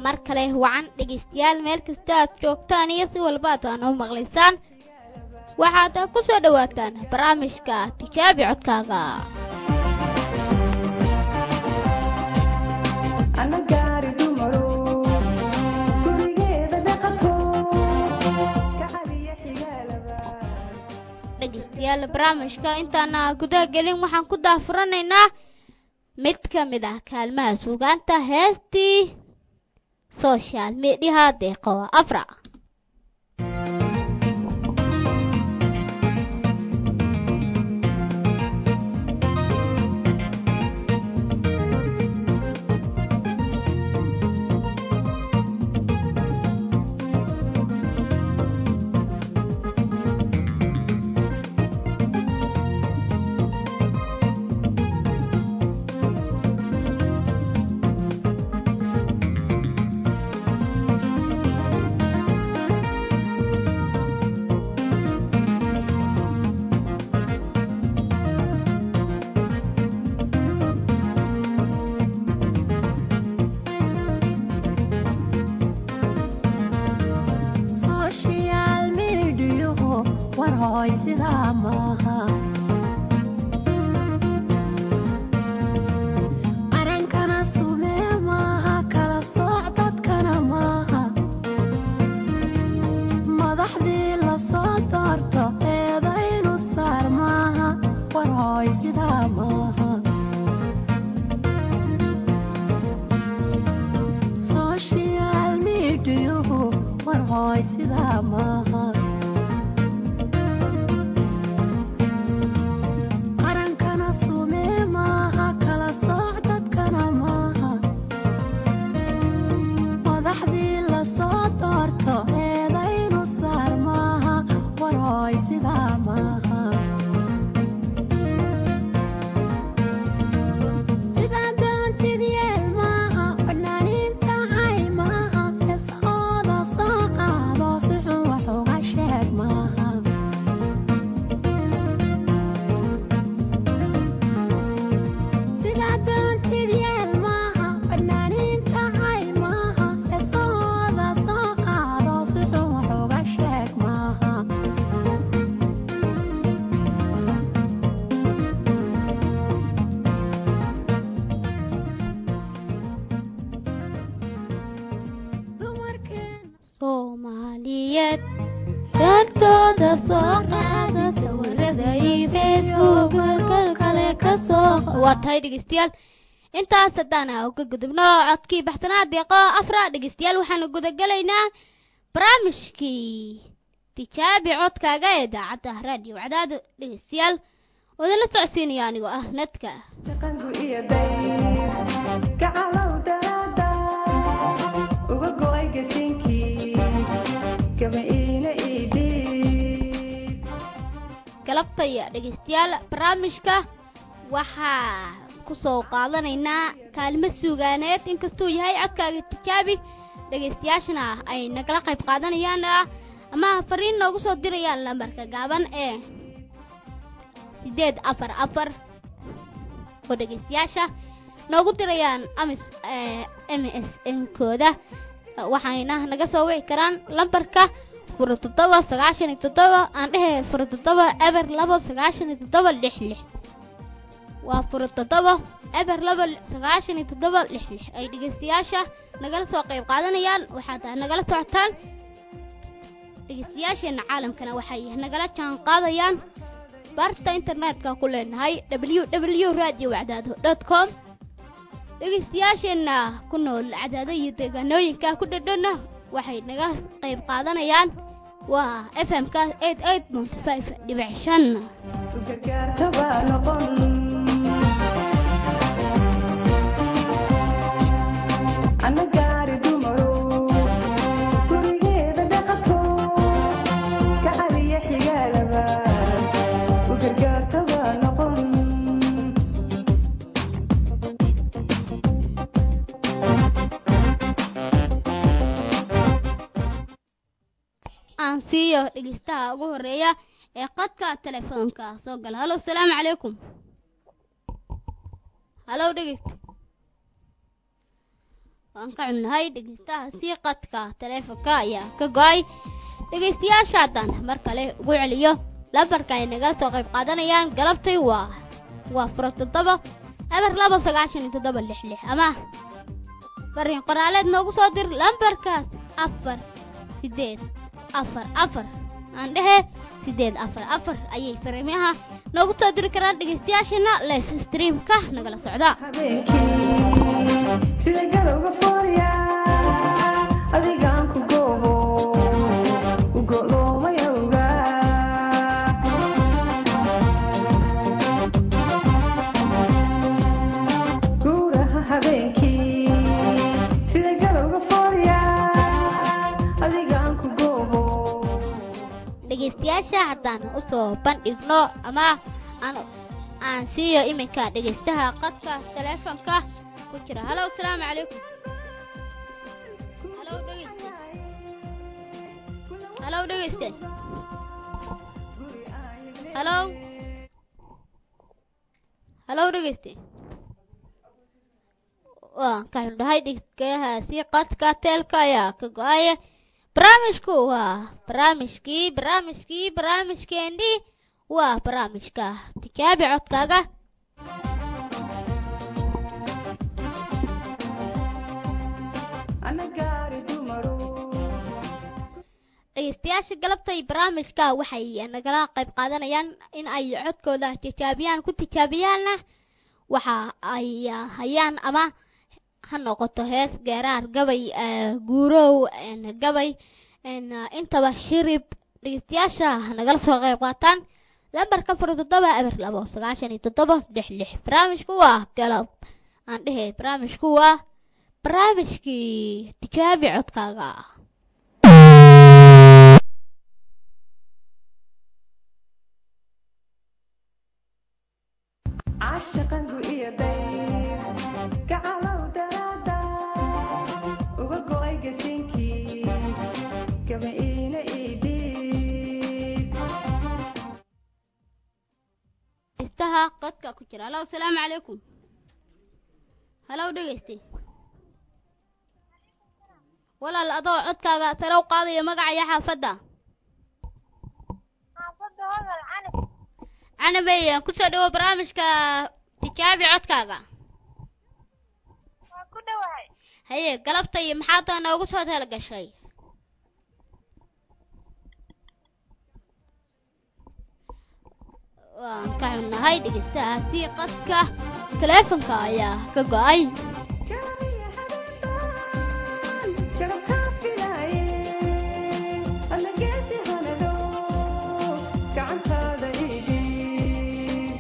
mar kale wacan dhegaystayaal meel kasta aad joogtaan iyo si walba aad aan u maqlaysaan waxaad ku soo dhowaataan barnaamijka tijaabi codkaaga dhegaystayaal barnaamijka intaana gudaha gelin waxaan ku daafuranaynaa mid ka mid ah kaalmaha suugaanta heestii social mediaha deeqo afra waa tahay dhegeystayaal intaas haddaan uga gudubno codkii baxsanaa deeqo afra dhegeystayaal waxaanu gudagelaynaa barnaamijkii tijaabi codkaaga ee daacadda raadiyo cadaado dhegeystayaal wadala socodsiinaya anigoo ah nadka galabtaya dhegeystayaal barnaamijka waxaa ku soo qaadanaynaa kaalmo suugaaneed inkastuu yahay codkaaga tijaabi dhegaystayaashana ay nagala qayb qaadanayaan ama fariin noogu soo dirayaan lambarka gaaban ee siddeed afar afar oo dhegaystayaasha noogu dirayaan amis m s n kooda waxayna naga soo wici karaan lambarka fura toddoba sagaashan iyo toddoba aan dhehe fura toddoba eber labo sagaashan iyo toddoba lix lix waa fura toddoba eber laba sagaashan iyo toddoba lix lix ay dhegeystayaasha nagala soo qayb qaadanayaan waxaad nagala socotaan dhegeystayaasheenna caalamkana waxay nagala jaan qaadayaan barta internetka ku leenahay w w radio wacdaado dot com dhegeystayaasheenna ku nool cadaado iyo deegaanooyinka ku dhadhana waxay naga qayb qaadanayaan waa f m ka eight eight point five dhibic shan aan siiyo dhegeystaha ugu horeeya ee qadka telefoonka soo gala halo asalaamu calaykum halow dhegeysta waan ka cunnahay dhegeystaha sii qadka taleefonka ayaa ka go-ay dhegeystayaasha haddaan mar kale ugu celiyo lambarka ay naga soo qayb qaadanayaan galabtay waa waa furo toddoba eber laba sagaashan iyo toddoba lix lix ama fariin qoraaleed noogu soo dir lambarkaas afar sideed afar afar aan dhehe sideed afar afar ayay fariimaha noogu soo diri karaan dhegeystayaashana live streamka nagala socda sida galowga foorya adigaan ku goobo u go'doomayowga guuraha habeenkii sida galowga foorya adigaan ku goobo dhegeystayaasha haddaan usoo bandhigno ama aan aan siiyo iminka dhegeystaha qadka taleefonka ku jira halow asalaamu calaykum halow dhegeyste halow dhegeyste halow halow dhegeyste waan ka xundhahay dhegeystayahaasi qadka teelka ayaa ka go-aya barnaamijku waa barnaamijkii barnaamijkii barnaamijkeennii waa barnaamijka tikaabi codkaaga ana gaari dumaro dhegeystayaasha galabtay barnaamijka waxay nagala qayb qaadanayaan in ay codkooda tijaabiyaan ku tijaabiyaanna waxa ay hayaan ama ha noqoto hees geeraar gabay eh, guurow en, gabay en, intaba shirib dhegeystayaasha nagala soo qayb qaataan lambarka fur toddoba eber labo sagaashan iyo toddoba lix lix barnaamijku waa galab aan dhehe barnaamijku waa barnaamijkii tijaabi codkaaga caashaqangu iyo dayr gacalow daraada uga go'ay gasinkii gaba iina iidhiib dhegeystaha qadka ku jira halow asalaamu calaykum halow dhegeyste walaal adoo codkaaga sare u qaadaya magacaya xaafadda xaafadda hodol canab canabey kusoo dhawo barnaamijka tijaabi codkaaga waa ku dhowahay haye galabtay maxaad noogu soo talagashay waan ka xunnahay dhegeystahaasi qadka taleefonka ayaa ka go-ay Kaliya habeenbaan garabkaa filaaye alla geesi hanado gacantaada iidhiib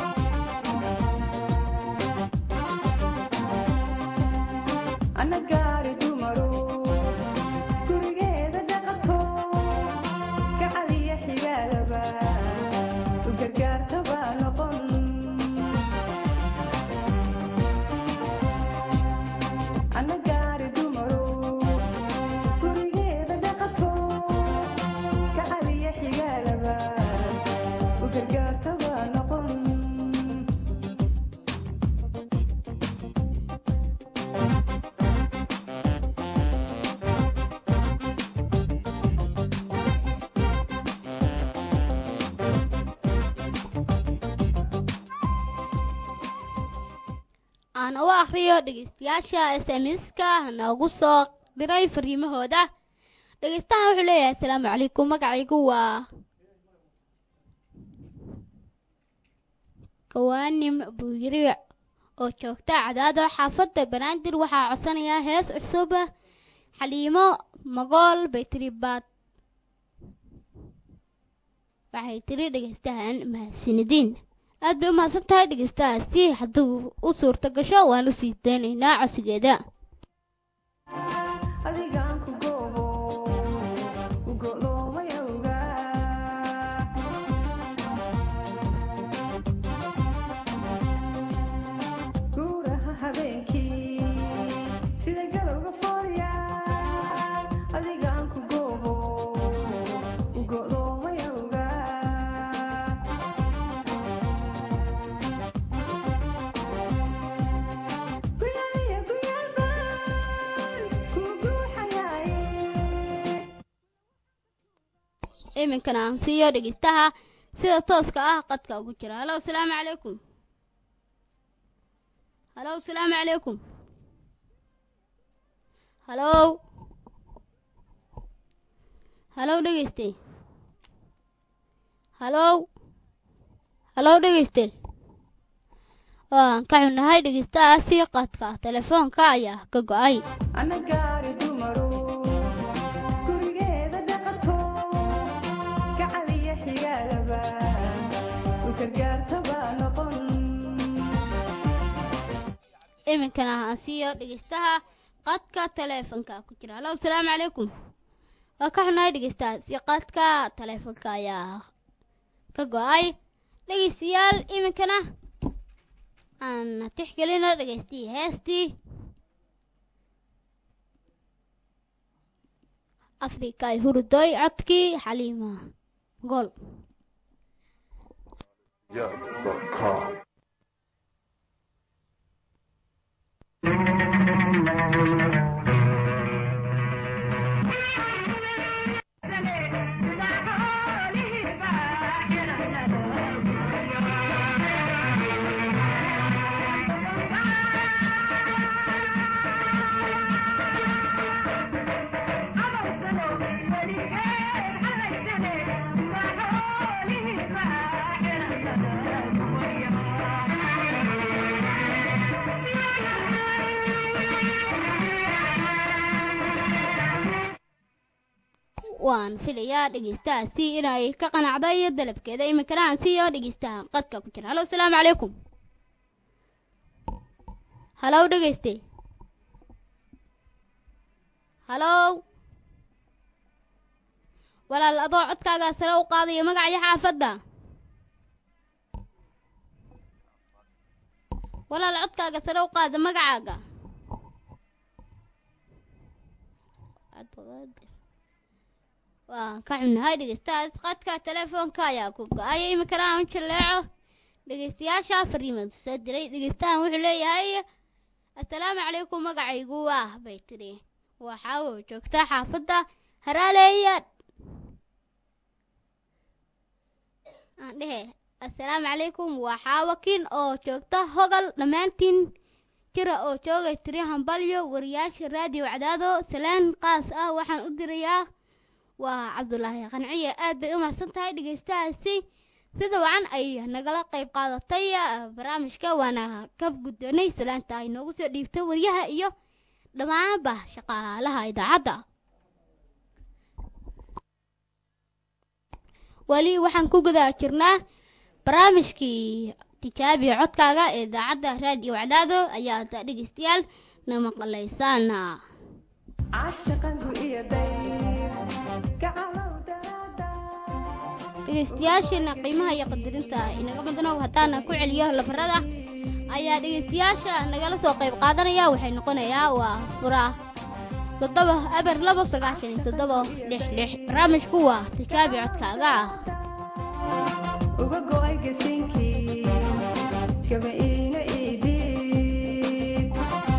ana gaari dumaro gurigeeda dhaqato gacaliya xigaalaba u gargaartaba noqon ana gaari dumaro gurigeeda dhaqato gacaliya xigaalaba u gargaartaba noqon aan u akriyo dhegeystayaasha s m s-ka noogu soo diray fariimahooda dhegeystahan wuxuu leeyahay asalaamu calaykum magacaygu waa kawaanim buuyiri oo joogta cadaado xaafadda banaadir waxaa codsanayaa hees cusub xaliimo magool bay tiri baad waxay tiri dhegeystahan mahadsanidin aad bay u mahadsan tahay dhegeystahaasi hadduu u suurto gasho waan usii daynaynaa codsigeeda adigaan ku goobo u go'doomayowga guuraha habeenkii sida galowga foorya adigaan ku goobo u go'doomayowga guyaliya guyalba iminkana aan siiyo dhegeystaha sida tooska ah qadka ugu jira halow salaamu calaykum halow salaamu calaykum halow halow dhegeyste halow halow dhegeyste waan ka xunnahay dhegeystahaasi qadka telefoonka ayaa ka go-ay ana gaari dumaro gurigeeda dhaqato gacaliya xigaalaba u gargaartaba noqon iminkana aan siiyo dhegeystaha qadka teleefonka ku jira halow salaamu calaykum waa ka xunnahay dhegeystahaasi qadka teleefonka ayaa ka go-ay dhegeystayaal iminkana aan tixgelino dhegeystii heestii afrika ay hurudoy codkii xaliima gol Yeah.com. waan filayaa dhegeystahaasi inay ka qanacday dalabkeeda iminkana aan siiyo dhegeystaha qadka ku jira halow salaamu calaykum halow dhegeyste halow walaal adoo codkaaga sare u qaadayo magacyo xaafadda walaal codkaaga sare u qaada magacaaga waan ka xunnahay dhegeystahaas qadka telefoonka ayaa ku go-ay iminkana aan u jaleeco dhegeystayaasha fariimada soo diray dhegeystahan wuxuu leeyahay assalaamu calaykum magacaygu ah bay tiri waxaa uu joogtaa xaafadda haraaleeya aan dhehe assalaamu calaykum waa xaawakin oo joogta hogal dhammaantiin jira oo joogay tiri hambalyo wariyaasha raadiyo cadaado salaan qaas ah waxaan u dirayaa waa cabdulaahi qanciye aad bay u mahadsan tahay dhegeystahaasi sida wacan ay nagala qayb qaadatay barnaamijka waana ka guddoonay salaanta ay noogu soo dhiibtay wariyaha iyo dhammaanba shaqaalaha idaacadda weli waxaan ku guda jirnaa barnaamijkii tijaabiya codkaaga ee idaacadda raadiyo wacdaado ayaad dhegeystayaal na maqlaysaan caashaqangu iyo dayr gacalow daraada dhegeystayaasheena qiimaha iyo qadarinta inaga mudanow haddaana ku celiyo labarada ayaa dhegeystayaasha nagala soo qayb qaadanaya waxay noqonayaa waa fura toddoba aber labo sagaashan iyo toddoba lix lix barnaamijku waa tijaabi codkaaga uga go'ay gasiinkii gaba iina iidhiib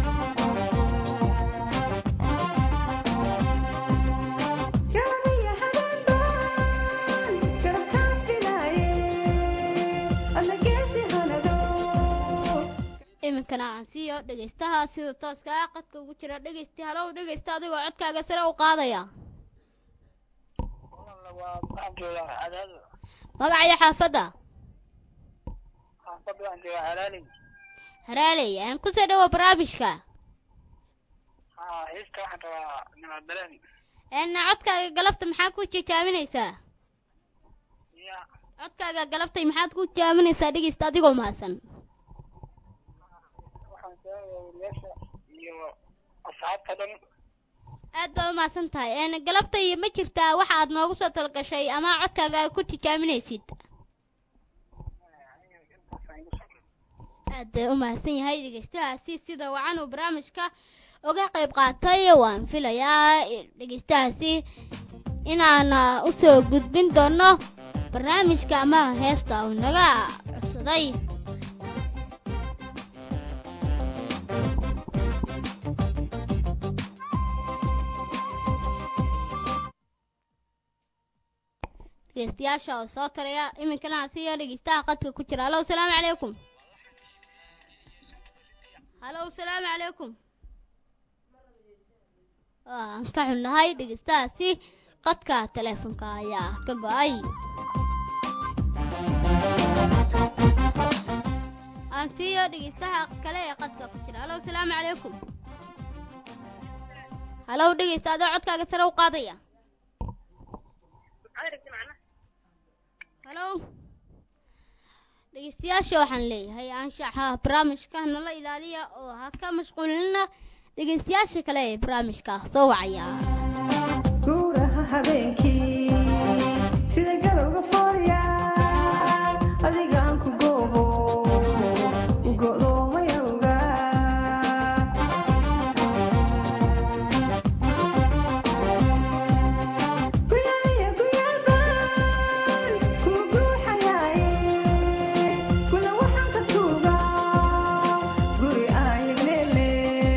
garabiya habeenbaan garabkaan filaaye adna geesi hanado iminkana aan siiyo dhegeystaha sida tooska ah qadka ugu jira dhegeysti halow dhegeysta adigoo codkaaga sare u qaadaya magacayo xaafadda haraaley aan kusoo dhawo barnaamijka eena codkaaga galabta maxaa ku jijaaminaysaa codkaaga galabtay maxaad ku jijaaminaysaa dhegeysta adigoo mahadsan aad baa u mahadsan tahay een galabtay ma jirtaa waxa aad noogu soo talgashay ama codkaaga aad ku tijaaminaysid aad bay u mahadsan yahay dhegeystahaasi sida wacan uu barnaamijka uga qayb qaatay waan filayaa dhegeystahaasi inaan usoo gudbin doono barnaamijka ama heesta uu naga codsaday dhegeystayaasha oo soo taraya iminkana aan siiyo dhegeystaha qadka ku jira halow salaamu calaykum halow salaamu calaykum waan ka xunnahay dhegeystahaasi qadka teleefonka ayaa ka go-ay aan siiyo dhegeystaha kale ee qadka ku jira halow salaamu calaykum halow dhegeysta adoo codkaaga sare u qaadaya halow dhegeystayaasha waxaan leeyahay anshaxa barnaamijka nala ilaaliya oo ha ka mashquulina dhegeystayaasha kale ee barnaamijka soo wacaya guuraha habeenkii sida galowga foorya adigaan ku goobo u go'doomayowga guyaya guyabaan kuu guuxayaaye kula waxaan ka tuugaa guri aayagleele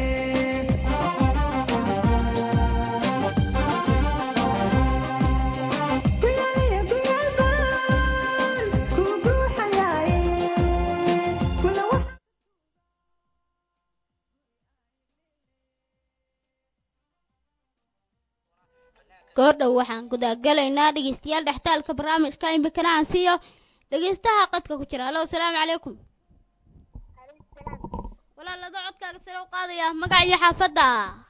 guyaya guyabaan kuu guuxayaaye kula waxaan goordhow waxaan gudagalaynaa dhegeystayaal dhextaalka barnaamijka iminkana aan siiyo dhegeystaha qadka ku jira halow salaamu calaykum walaalado codkaaga sare u qaadaya magac iyo xaafadda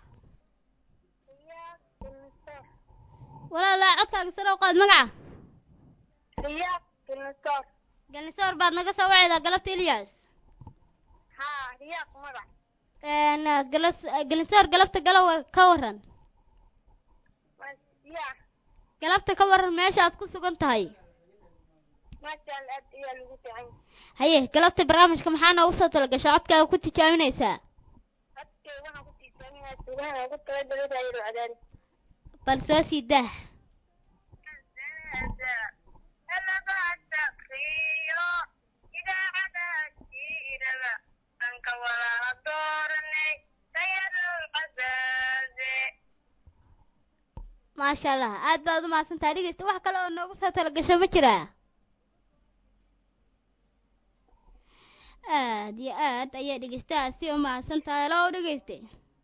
walaala codkaaga sare u qaad magaca riyaaq dinosoor galnisoor baad naga soo wacaydaa galabta ilyas haa riyaaq magac een galas galnisoor galabta gala war ka waran waa yaa galabta ka waran meesha aad ku sugan tahay maasha allah aad ayaa lagu fiican yahay haye galabta barnaamijka maxaa noogu soo talagasha codkaaga ku tijaabinaysaa codkay waxaan ku tiisaaminayaa sugahan ugu talagalay raayiro cadaani bal soo sii daah maasha allah aad baad u mahadsantahay dhegeysta wax kale oo noogu soo talagasho ma jiraa aad iyo aad ayay dhegeystahaasi u mahadsan tahay low dhegeyste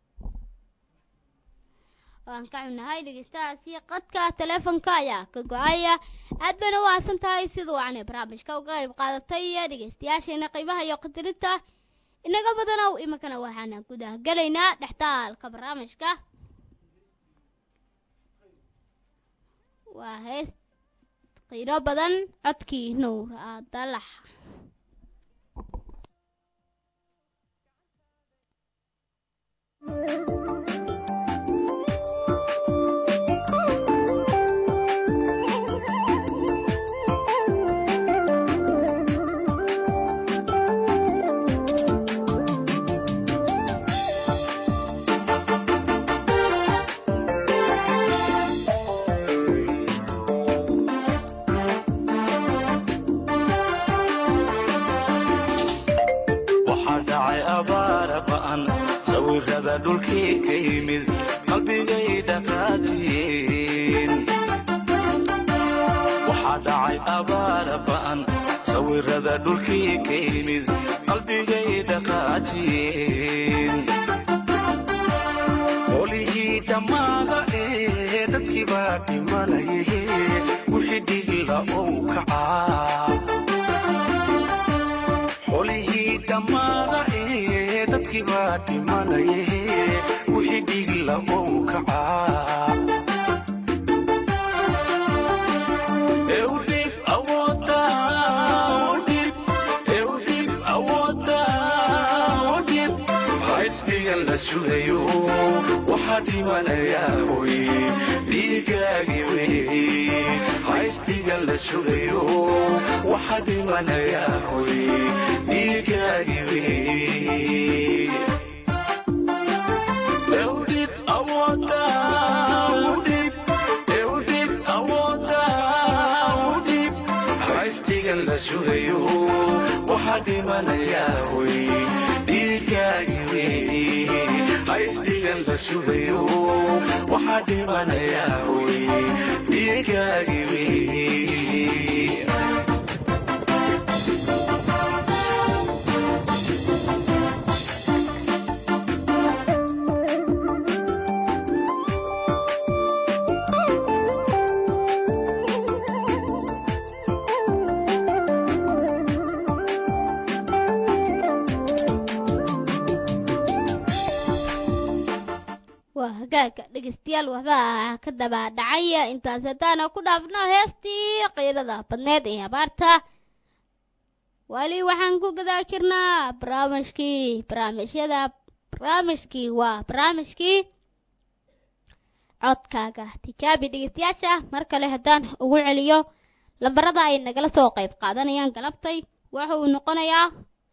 waan ka xunnahay dhegeystahaasi qadka teleefonka ayaa ka go-aya aad bayna u mahadsan tahay sida wacanay barnaamijka uga qayb qaadatay dhegeystayaasheena qiimaha iyo qadarinta inaga badanow iminkana waxaana gudah gelaynaa dhextaalka barnaamijka waa hees qiiro badan codkii nuur aadalax waxaa dhacay abaara ba'an sawirada dhulkii ka yimid qalbigay dhaqaajiyeen waxaa dhacay abaara ba'an sawirada dhulkii ka yimid qalbigay dhaqaajiyeen qolihii dhammaada ee dadkii baa dhimanaye wixii dhigla ou kacaa xolihii dhammaada ee dadkii baa dhimanaye wixii dhigla ou kacaa Eudip awoodda, Eudip, Eudip awoodda, Eudip. Haystigan la sugayo waxaa dhimanayaa hoy dhiigaagi wey haystigan la sugayo waxaa dhimanayaa hoy dhiigaagi wey Eudip awoodda, Eudip, Eudip awoodda, Eudip. haystigan la sugayo waxaa dhimanayaa hoy dhiigaagi wey haystigan xaystigan la sugayo waxaa dhimanayaa hoy dhiigaagimi waa hagaaga dhegeystayaal waxbaa ka daba dhacaya intaas haddaana ku dhaafno heestii qiirada badneed ee abaarta wali waxaan ku gadaa jirnaa barnaamijkii barnaamijyada barnaamijkii waa barnaamijkii codkaaga tijaabi dhegeystayaasha mar kale haddaan ugu celiyo lambarada ay nagala soo qayb qaadanayaan galabtay waxa uu noqonayaa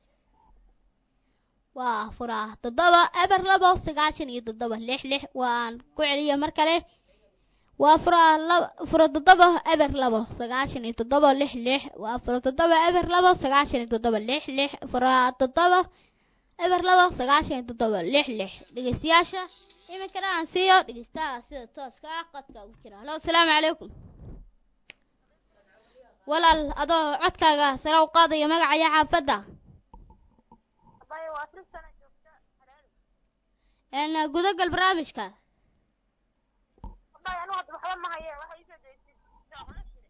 waa furaa toddoba eber labo sagaashan iyo toddoba lix lix waan ku celiyo mar kale waa furaa laba fura toddoba eber labo sagaashan iyo toddoba lix lix waa fura toddoba eber labo sagaashan iyo toddoba lix lix furaa toddoba eber labo sagaashan iyo toddoba lix lix dhegeystayaasha iminkana aan siiyo dhegeystaha sida tooska ah qadka ugu jira halo asalaamu calaykum walaal adoo codkaaga sare u qaadaya magacaya xaafadda Abaya waa afar sano joogta Harare. een gudagal barnaamijka Abaya anu hadda waxba ma haye waxa ii soo daysid. Socdo jire.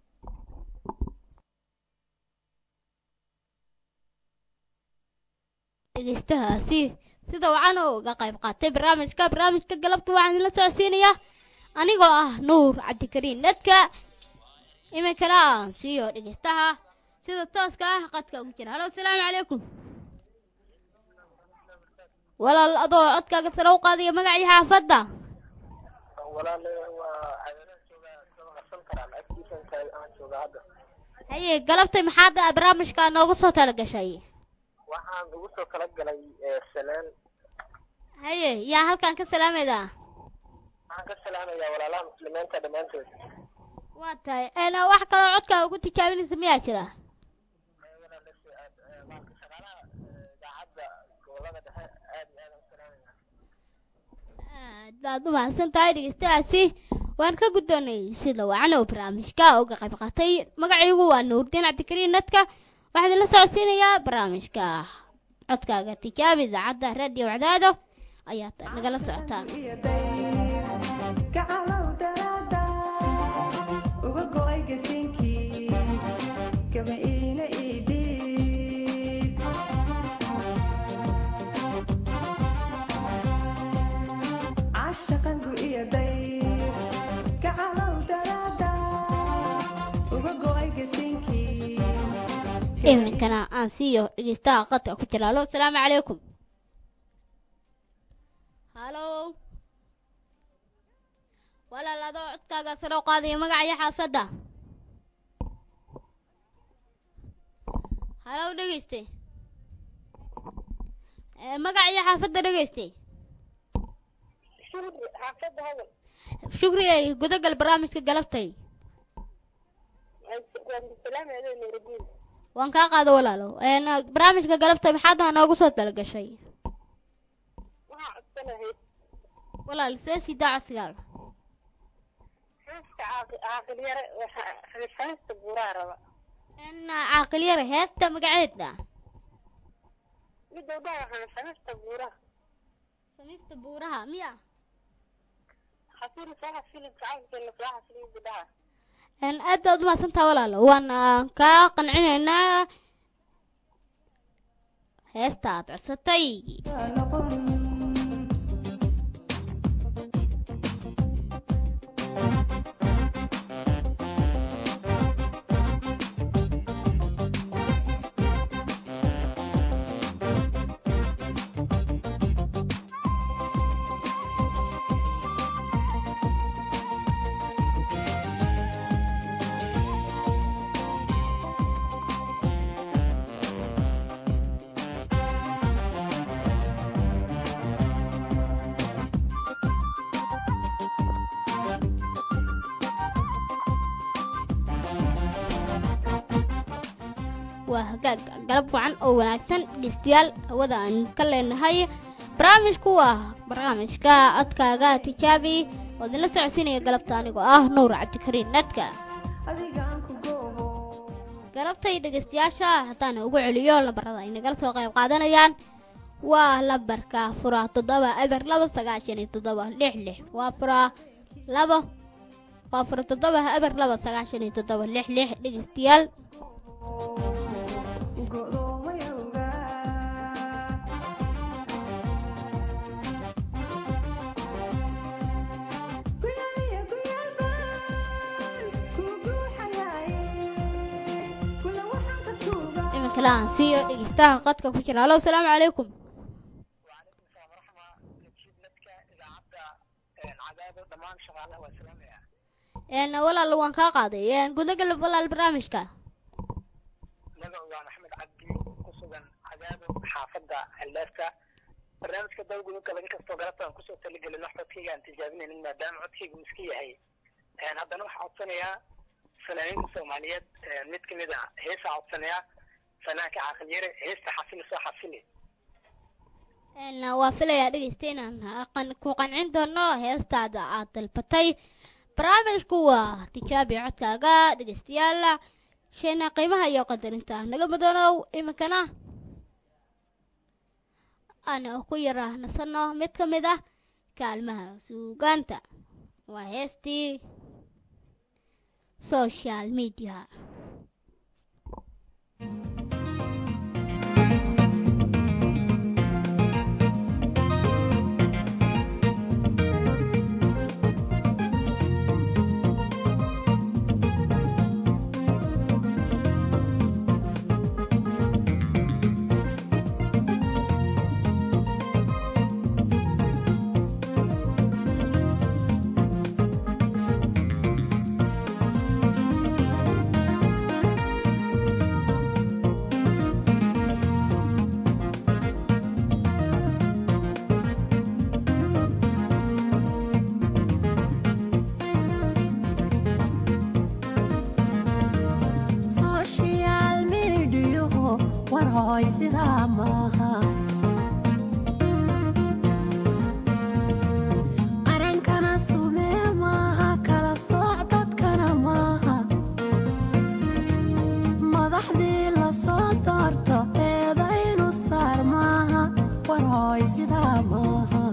dhegeystahaasi sida wacan oo uga qayb qaatay barnaamijka barnaamijka galabta waxaan idinla socodsiinayaa anigoo ah nuur cabdikariin dadka iminkana aan siiyo dhegeystaha sida tooska ah qadka ugu jira halo asalaamu calaykum walaal adoo codkaaga sare u qaadaya magacii xaafadda walaale waa cadaadaan joogaa sama qarsan karaan agtiisan tahay aan joogaa hadda haye galabtay maxaad barnaamijka noogu soo talagashay waxaan ugu soo kala galay ee, salaan haye yaa halkan ka salaamayda waxaan ka salaamayaa walaalaha muslimiinta dhammaantood waa tahay een wax kaloo codkaaga ugu tijaabinaysa miyaa jira Ee, walaale si aad ee, maalka shaqaalaha ee, idaacadda gobolada dhexe aad iyo aad aan u salaamayaa aad baad u mahadsan tahay dhegeystayaasi waan ka guddoonay sida wacan oo barnaamijka uga qayb qaatay magacaygu waa nuurdiin cabdikariin nadka waxaan idinla socodsiinayaa barnaamijka codkaaga tijaabi idaacadda radio cadaado ayaad nagala socotaan iyo dayr gacalow daraada uga go'ay gasiinkii gaba iina ii dhiib cashaqangu iyo dayr gacalow daraada uga go'ay gasiinkii iminkana aan siiyo dhegeystaha qadka ku jira halo asalaamu calaykum halo walaal adoo codkaaga sare u qaadaya magacaya xaafadda halo dhegeyste Eh, magacaya xaafadda dhegeyste Shukri, xaafadda hadal. shukri ay gudagal barnaamijka galabtay Waan salaamayaa Nuruddin. waan kaa qaado walaalo een, barnaamijka galabtay maxaad noogu soo talagashay Waxaan codsanahay walaal see sidaa codsigaaga xaaska caaqi- caaqil yare waxa- xafiista buuraa raba. een, caaqil yare heesta magaceeda Midda u dhaha waxaan xafiista buuraha. samista buuraha miya Xafiir soo xafiilid jacaylkeena soo xafiilid dhaha. een, aad baad u mahadsantaha walaalo waan ah, kaa qancinaynaa heesta aad codsatay waa noqon waa hagaag galab wacan oo wanaagsan dhegeystayaal hawada aan ka leenahay barnaamijku waa barnaamijka codkaaga tijaabi oo idinla socodsiinaya galabta anigoo ah nuur cabdikariin nadka adigaan ku goobo galabtay dhegeystayaasha haddaan ugu celiyo lambarada ay nagala soo qayb qaadanayaan waa lambarka fura toddoba eber laba sagaashan iyo toddoba lix lix waa fura labo waa fura toddoba eber laba sagaashan iyo toddoba lix lix dhegeystayaal go'doomayowga guyaliya guyalbaan ku guuxayaaye kula waxaan ka tuugaa iminkale aan siiyo dhegeystaha qadka ku jira hallo asalaamu calaykum وعليكم السلام ورحمة نجيب لك إذاعة عذاب ضمان شغالة والسلام يا een walaal waan kaa qaaday een gudagalab walaal barnaamijka magacu waa maxamed cabdi ku sugan cadaabo xaafadda xildheerta barnaamijka dawgudunka laga kastoo galabta aan kusoo talagelin wax codkayga aan tijaabinaynin maadaama codkaygu iska yahay Een, haddana waxaa codsanayaa fanaaniinta soomaaliyeed een, mid kamid a heesaa codsanayaa fanaanka caaqil yare heesta xasili soo xasili een waa filayaa dhegeysta inaan qan- ku qancin doono heestaada aad dalbatay barnaamijku waa tijaabi codkaaga dhegeystayaal sheena qiimaha iyo qadarinta naga mudanow iminkana aan ku yara nasano mid ka mid ah kaalmaha suugaanta waa heestii social media social mediaho war hooy sidaa maaha qarankana sumee maaha kala sooc dadkana maaha madaxdii lasoo doorto eedaynu saar maaha war hooy sidaa maaha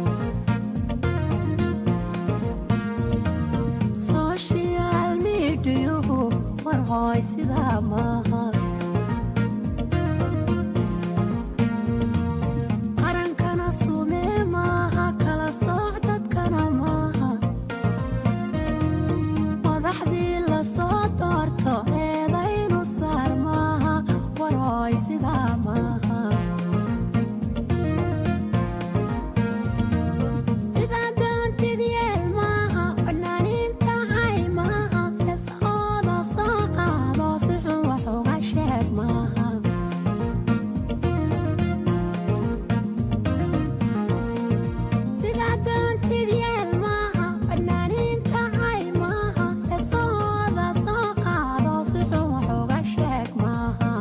social mediahu war hooy sidaa maaha qarankana sumee maaha kala sooc dadkana maaha madaxdii lasoo doorto eedaynu saar maaha war hooy sidaa maaha sidaa doontid yeel maaha fanaaniinta cay maaha heeshooda soo qaado si xun wax uga sheeg maaha sidaa doontid yeel maaha fanaaniinta cay maaha heeshooda soo qaado si xun wax uga sheeg maaha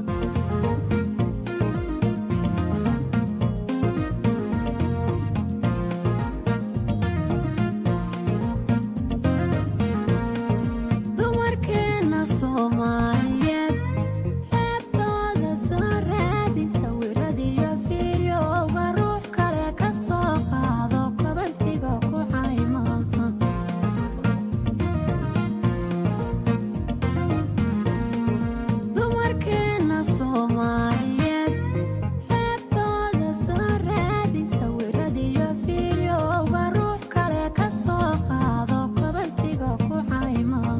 dumarkeena soomaaliyeed xeebtooda soo raadi sawiradiyo fiiryowga ruux kale ka soo qaado kabantiga ku caymaha dumarkeena soomaaliyeed xeebtooda soo raadi sawiradiyo fiiryowga ruux kale ka soo qaado kabantiga ku caymaha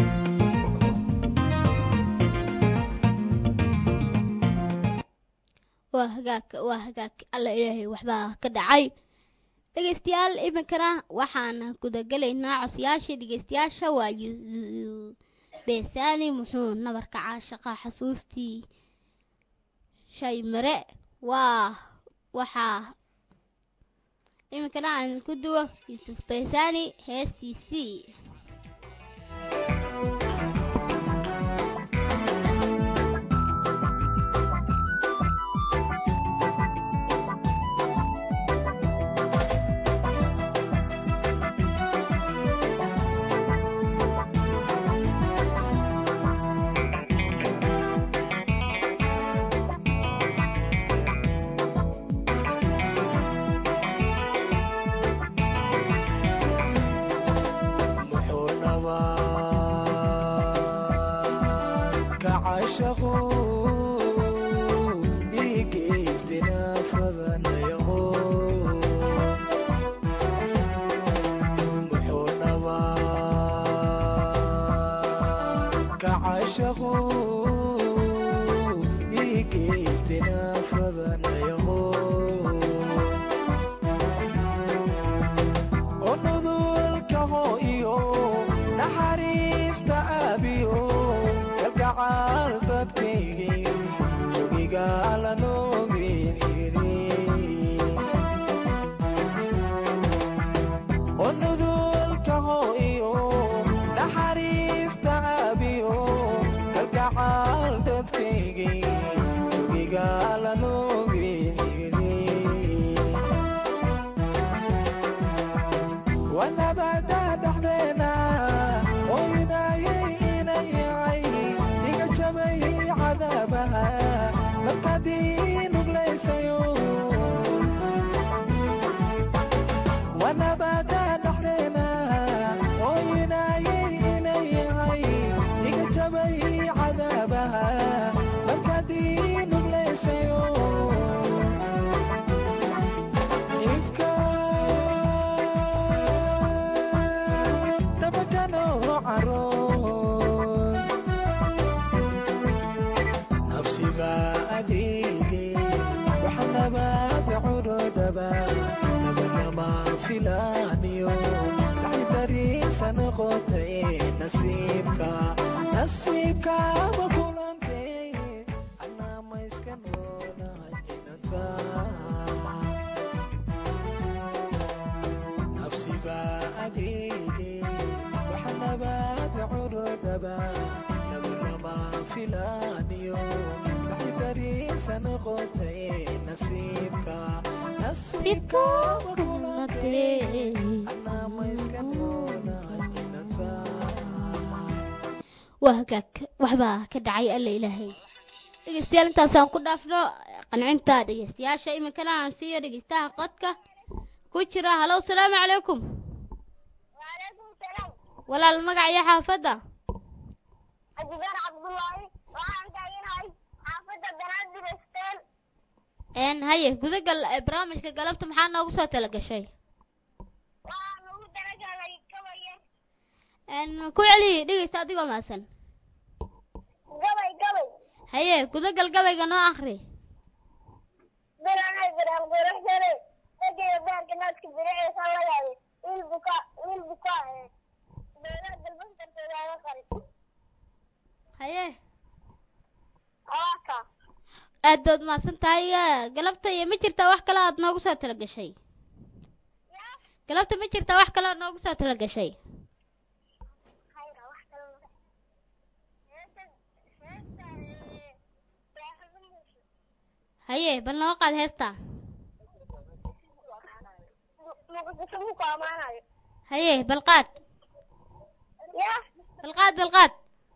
waa hagaag waa hagaag alla ilaahay waxbaa ka dhacay dhegeystayaal iminkana waxaan gudagelaynaa codsiyaashii dhegeystayaasha waa yu- beesani muxuu nabarka caashaqa xasuustii shay mare waa waxaa iminkana aan ku duwo yuusuf beesani heestiisii Thank caashaqu dhiigaystina fadanayaho muxuu nabaa ka caashaqu dhiigaystina fadanayaho onudulkaho iyo naxariista aabiyo kalgacaal dadkaygii jogigaala noogeeni onudulkaho iyo naxariista aabiyo kalgacaal dadkaygii jogigaala noogeeni wanabada dhexdeena ooyinayay inayay iga jabayay cadaabaha markaadii nuglaysayo wanabada dhexdeena ooyinayay inayay iga jabayay cadaabaha markaadii nuglaysayo ifka tabakano caroon nafsiba adeege waxa nabaad curodaba nabanama filaaniyo dhaxdariisa noqotay nasiibka nasiibkaba kulantay anama iska noolahay inantaa nafsiba adeege waxa nabaad curodaba nabanama filaaniyo dhaxdariisa noqotay nasiibka nasiibkaba kulantay anama iska noolahay inantaa waa hagaag waxbaa ka dhacay alla ilaahay dhegeystayaal intaasaan ku dhaafno qancinta dhegeystayaasha iminkana aan siiyo dhegeystaha qodka ku jira halow salaamu calaykum وعليكم السلام walaal magac iyo xaafadda أجبار عبد الله وأنا تاجينهاي حافظة بنادر ستيل een haye gudagal ee barnaamijka galabta maxaa noogu soo tala gashay وأنا هو درجة لي كويه een ku celi dhegeysta adigoo maasan قوي قوي haye gudagal gabayga noo akhri برنا برنا بروح جري تجي بارك الناس كبيرة صلى الله والبكاء والبكاء برنا قلبك ترتاح على قريب haye آكا aad baad mahadsan tahay ee, galabta iyo ma jirtaa wax kale aad noogu soo tala gashay يا galabta ma jirtaa wax kale aad noogu soo tala gashay خير واحدة haye bal noo qaad heesta muqdisho ku amaanayo haye bal qaad ya bal qaad bal qaad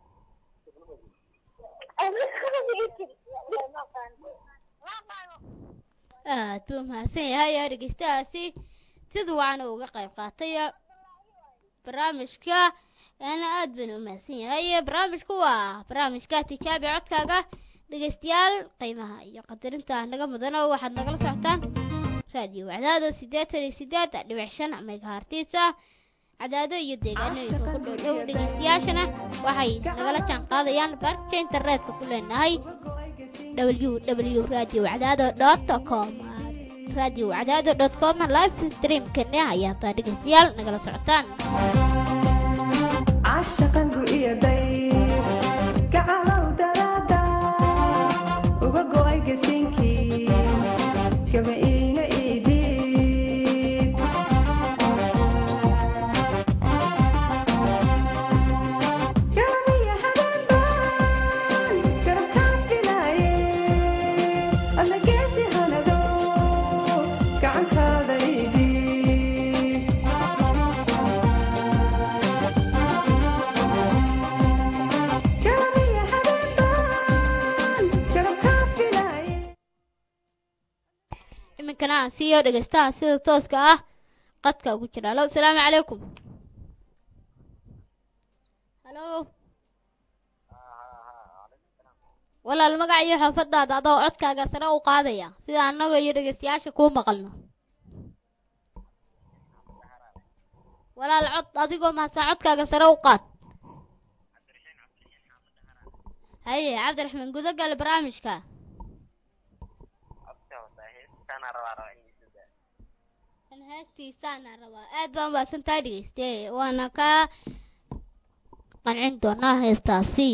aad buu mahadsan yahay ee dhegeystahaasi sida wacan uga qayb qaatay barnaamijka ana aad baan u mahadsan yahay barnaamijku waa barnaamijka tijaabi codkaaga dhegeystayaal qiimaha iyo qadarinta naga mudano waxaad nagala socotaan raadiyo wacdaado siddeetan iyo siddeed dhibic shan megahartiisa cadaado iyo deegaanooyinka ku dhow dhow dhegeystayaashana waxay nagala jaan qaadayaan barka internetka ku leenahay www radio wacdaado dot com radio wacdaado dot com live streamkana ayaa taa dhegeystayaal nagala socotaan caashaqangu iyo dayr gacalow daraada uga go'ay gasiinkii kama iina iidhiib gaaniya habeenbaan garabkaan filaaye alla geesi hanado gacantaada iidhiib gaaniya habeenbaan garabkaan filaaye iminkana aan siiyo dhegeystaha sida tooska ah qadka ugu jira halo asalaamu calaykum halo walaal magaca iyo xaafadaada adoo codkaaga sare u qaadaya sida annaga iyo dhegeystayaasha kuu maqalno walaal cod adigoo mahadsan codkaaga sare u qaad haye cabdiraxmaan gudogale barnaamijka kan heestiisaana rabaa aad baan umaadsantahay dhegeyste waana kaa qancin doonaa heestaasi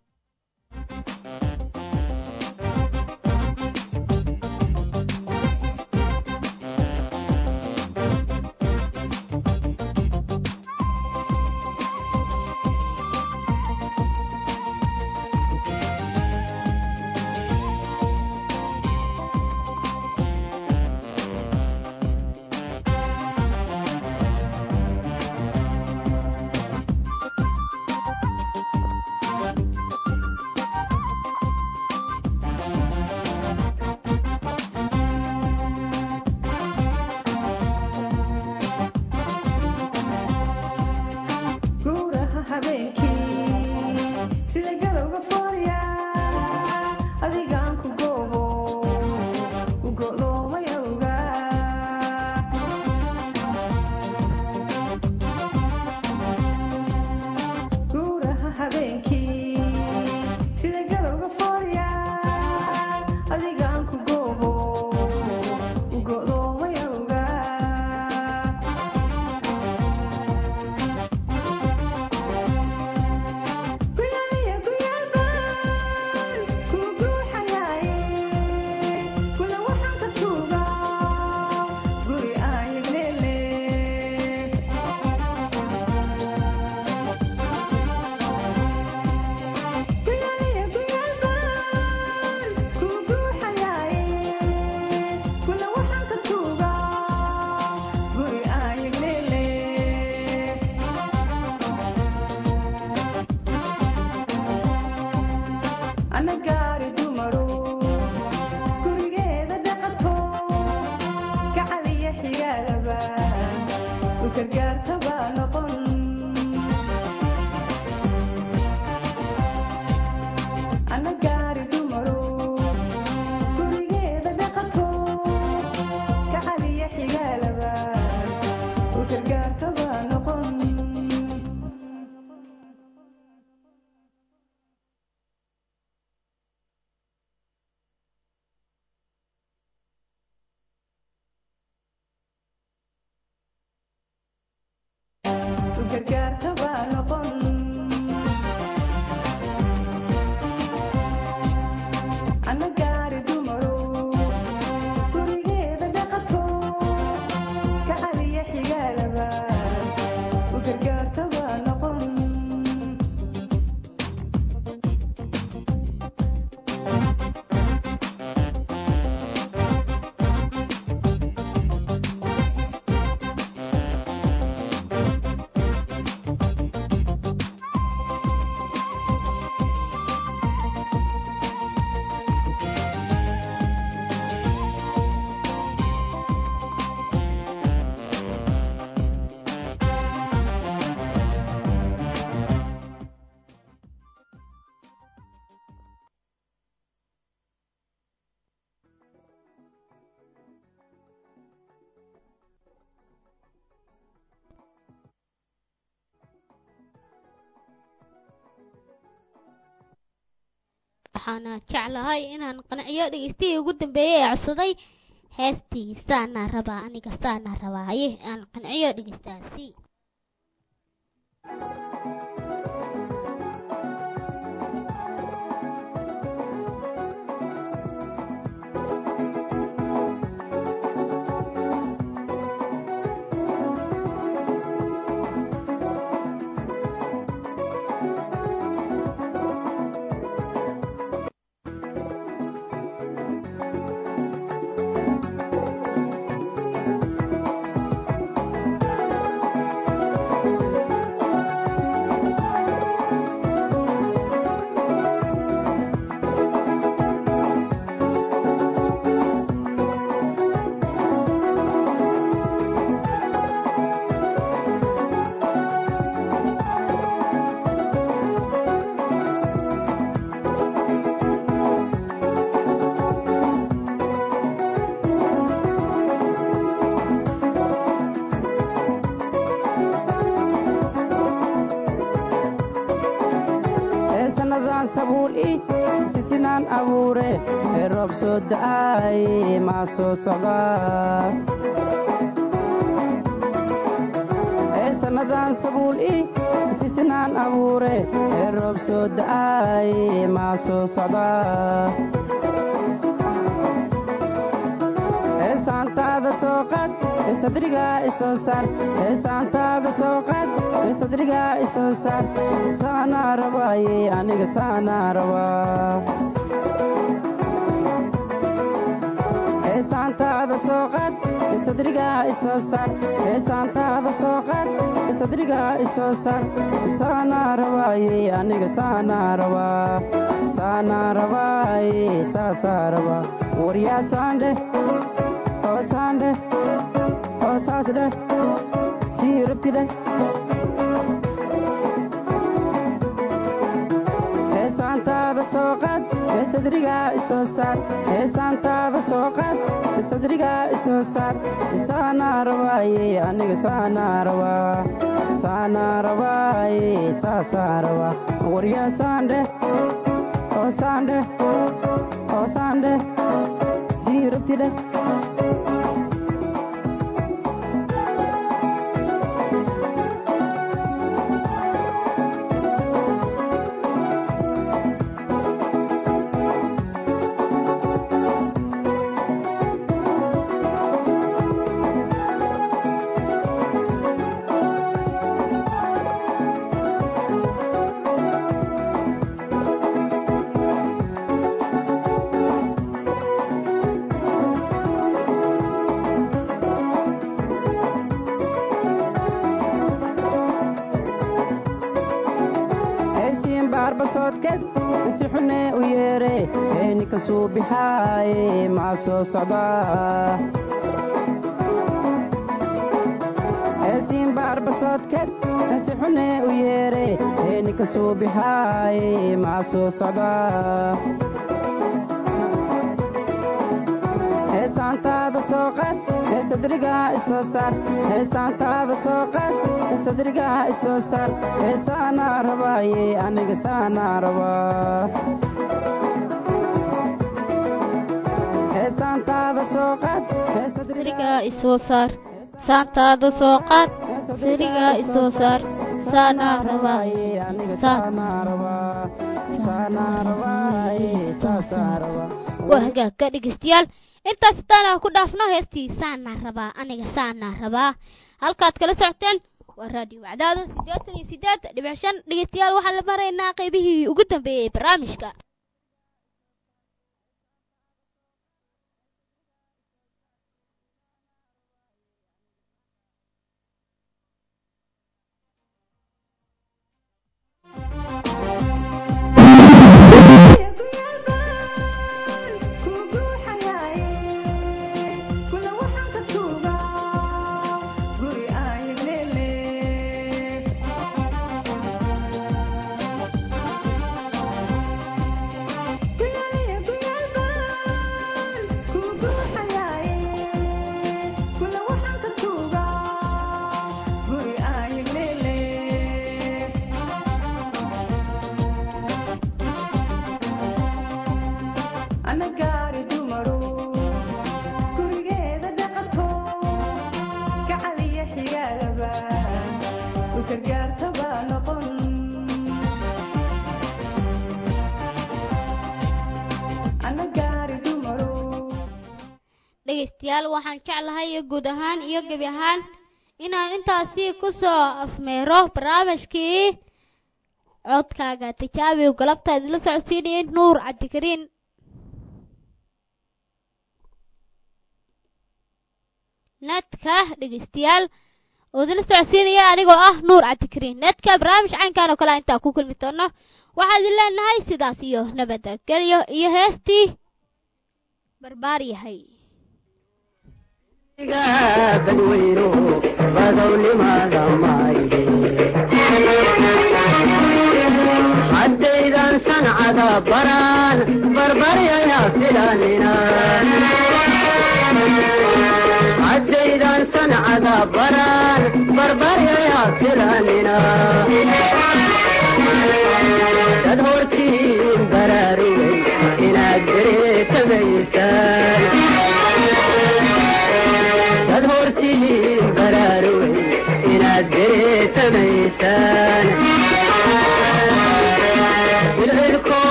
guuraha habeenkii sida galowga foorya adigaan ku goobo u go'doomayowga guuraha habeenkii sida galowga foorya adigaan ku goobo u go'doomayowga guyaliya guyalbaan kuu guuxayaaye kula waxaan ka tuugaa guri aan yagleele guyaliya guyalbaan kuu guuxayaaye kula waxaan ka tuugaa guri aan yagleele ana gaari dumaro gurigeeda dhaqato gacaliya xigaalaba u gargaartaba noqon ana gaari dumaro gurigeeda dhaqato gacaliya xigaalaba u gargaartaba noqon u gargaartaba noqon ana gaari dumaro gurigeeda dhaqato gacaliya xigaalaba u gargaartaba noqon waxaana jeclahay inaan qanciyo dhegeystihii ugu dambeeyey ee codsaday heestii saana rabaa aniga saana rabaa haye aan qanciyo dhegeystaasi Thank sisinaan abuure ee roob soo da'ay maa soo socdaa ee sannadan sabuul i sisinaan abuure ee roob soo da'ay maa soo socdaa ee saantaada soo qad ee sadrigaa isoo saar ee saantaada soo qad ee sadrigaa isoo saar saanaa rabaaye aniga saanaa rabaa ee saantaada soo qad ee sadrigaa isoo saar ee saantaada soo qad ee sadrigaa isoo saar saanaa rabaaye aniga saanaa rabaa saanaa rabaaye saasaa rabaa waryaa saandhe oo saandhe oo saas dheh sii rabti dheh ee saantaada soo qad ee sadrigaa isoo saar ee saantaada soo qad ee sadrigaa isoo saar saanaa rabaaye aniga saanaa rabaa saanaa rabaaye saasaa rabaa waryaa saandhe oo saandhe oo saandhe sii rabti dheh heesiin baarbasoodkeed si xunee u yeere heeni ka suubixaaye maa soo socdaa heesiin baarbasoodkeed si xunee u yeere heeni ka suubixaaye maa soo socdaa heesaantaada soo qad ee sadrigaa isoo saar heesaantaada soo qad ee sadrigaa isoo saar heesaanaa rabaaye aniga saanaa rabaa heesaantaada soo qad ee sarigaa isoo saar saantaada soo qaad sarigaa isoo saar saanaa rabaa aniga Saan. saanaa rabaa saanaa rabaaye saasaa rabaa waa hagaagka dhegeystayaal intaas taana ku dhaafno heestii saanaa rabaa aniga saanaa rabaa halkaad kala socoteen waa raadiyo wacdaado siddeetan iyo siddeed dhibic shan dhegeystayaal waxaan la maraynaa qaybihii ugu dambeeyey ee barnaamijka anagaari dumaro gurigeeda dhaqato gacaliya xigaalaba u gargaartaba noqon anagaari dumaro dhegaystayaal waxaan jeclahay iyo guud ahaan iyo gebi ahaan inaan intaasi ku soo afmeero barnaamijkii codkaaga tijaabi galabta idinla socodsiinayay nuur cabdikariin nadka dhegaystayaal oo idinla socodsiinaya anigoo ah nuur cabdikariin nadka barnaamij caynkan oo kale intaa ku kulmi doono waxaa idin leenahay sidaas iyo nabadgelyo iyo heestii barbaar yahay badweyno badownimaada maayde haddaydan sancada baraan barbaryaya filanina haddaydan sancada baraan barbaryaya filanina